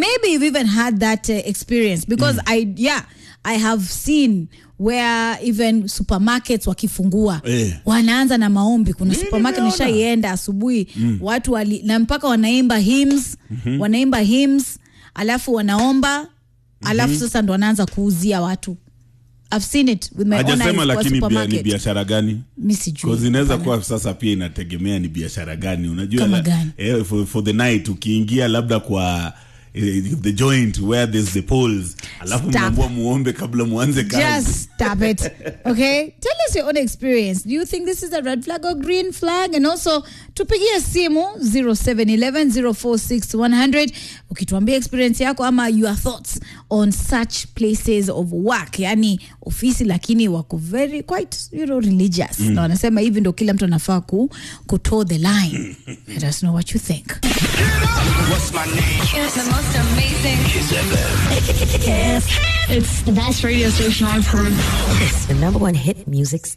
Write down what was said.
maybe you've even had that uh, experience because I yeah I have seen where even supermarkets wakifungua Eh. wanaanza na maombi. Kuna supermarket nimeona. nishaienda asubuhi watu wali, na mpaka wanaimba hymns wanaimba hymns alafu wanaomba alafu sasa ndo wanaanza kuuzia watu. I've seen it with my own eyes hajasema kwa lakini bia, ni supermarket. biashara gani Mi sijui. Cause inaweza Hapana. kuwa sasa pia inategemea ni biashara gani unajua Kama la- gani? eh, for, for the night ukiingia labda kwa eh, the joint where there's the poles alafu Stop. mnaambua muombe kabla muanze kazi Just stop it. Okay? Tell us your own experience. Do you think this is a red flag or green flag? And also, tupigie simu 0711-046-100 ukituambia experience yako ama your thoughts on such places of work. Yani ofisi lakini wako very quite you know, religious. Na wanasema hivi ndo kila mtu anafaa ku, kutoe the line. Let us know what you think. What's my name? The most amazing. It's the best radio station I've heard. The number one hit music station.